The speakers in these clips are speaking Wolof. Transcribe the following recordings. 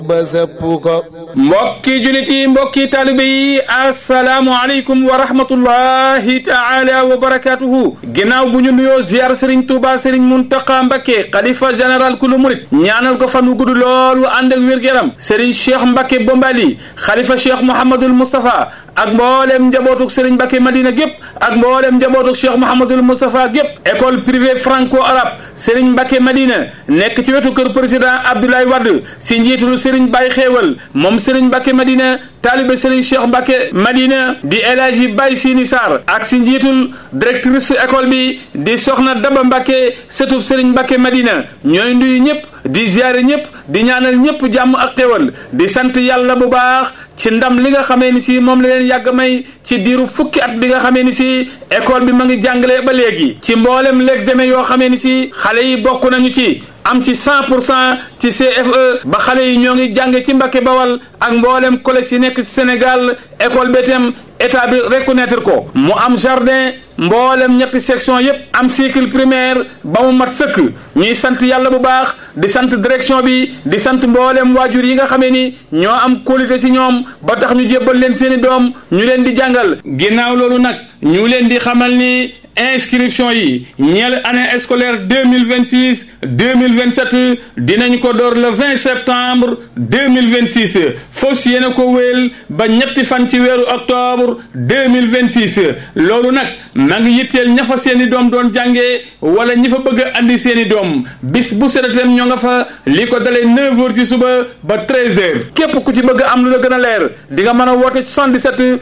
ba sëpp ko mbokki julit yi mbokki taalibe yi asalaamu aleykum wa rahmatullahi taala wa barakatuhu ginnaaw bu ñu nuyoo ziar sëriñ tuuba sëriñ muntaqa mbakke xalifa général kulu murit ñaanal ko fan wu gudd loolu ànd ak wér-gu-yaram sëriñ cheikh mbakke bombali xalifa cheikh mouhamadul moustapha ak mboolem njabootuk sëriñ mbakke madina gépp ak mboolem njabootuk cheikh mouhamadul moustapha gépp école privée franco arabe sëriñ mbakke madina nekk ci wetu kër président abdoulaye wadd si njiitul sëriñ Baye xéewal moom sëriñ Mbacke Madina taalibe sëriñ Cheikh Mbacke Madina di El Hadji Baye Sini Sarr ak si njiitul directrice école bi di soxna Daba Mbacke sëtub sëriñ Mbacke Madina ñooy nuyu ñëpp di ziare ñëpp di ñaanal ñëpp jàmm ak xéewal di sant yàlla bu baax ci ndam li nga xamee ni si moom la leen yàgg may ci diiru fukki at bi nga xamee ni si école bi ma ngi jàngale ba léegi ci mboolem l'examen yoo xamee ni si xale yi bokk nañu ci am ci 100 pour cent ci CFE ba xale yi ñoo ngi jànge ci Mbàkke Bawal ak mboolem collège yi nekk ci Sénégal école bi itam état bi reconnaître ko mu am jardin mboolem ñetti section yépp am cycle primaire ba mu mat sëkk ñuy sant yàlla bu baax di sant direction bi di sant mboolem waajur yi nga xamee ni ñoo am qualité ci ñoom ba tax ñu jébbal leen seeni doom ñu leen di jàngal ginnaaw loolu nag ñu leen di xamal ni inscription yi ñeel année scolaire deux mille vingt six deux mille vingt sept dinañ ko door le vingt septembre deux mille vingt six fos yéena ko wéel ba ñetti fan ci weeru octobre deux mille vingt six loolu nag ma ngi yitteel ña fa seeni doom doon jàngee wala ñi fa bëgg a andi seeni doom bis bu sedatem ñoo nga fa li ko dalee neuf heures ci suba ba treize heures képp ku ci bëgg am lu la gën a leer di nga mën a woote 77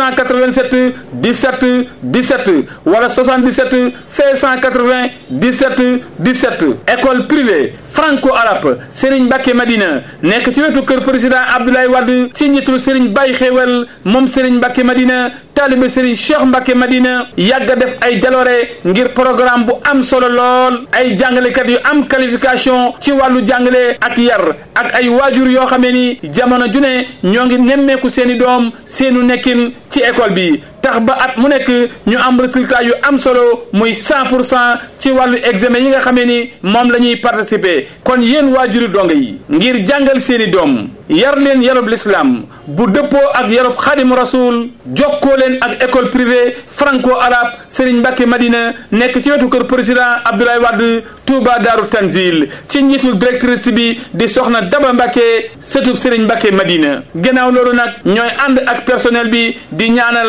687 17 17 wala 77 680 17 17 école privée franco arabe Serigne Mbacke Madina nekk ci wetu kër président Abdoulaye Wade ci njiitul Serigne Baye Xéewal moom Serigne Mbacke Madina taalibe Serigne Cheikh Mbacke Madina yàgg a def ay jaloore ngir programme bu am solo lool ay jàngalekat yu am qualification ci wàllu jàngale ak yar ak ay waajur yoo xamee ni jamono ju ne ñoo ngi nemmeeku seeni doom seenu nekkin ci école bi tax ba at mu nekk ñu am résultat yu am solo muy 100 pour cent ci wàllu examen yi nga xamee ni moom la ñuy participer kon yéen waajuri donga yi ngir jàngal seeni doom yar leen yarub l'islam bu dëppoo ak yarub xadim rasul jokkoo leen ak école privée franco arabe Serigne Mbacke Madina nekk ci wetu kër président Abdoulaye Wade Touba Daaru Tanzil ci njiitul directrice bi di soxna Daba Mbacke sëtub Serigne Mbacke Madina gannaaw loolu nag ñooy ànd ak personnel bi di ñaanal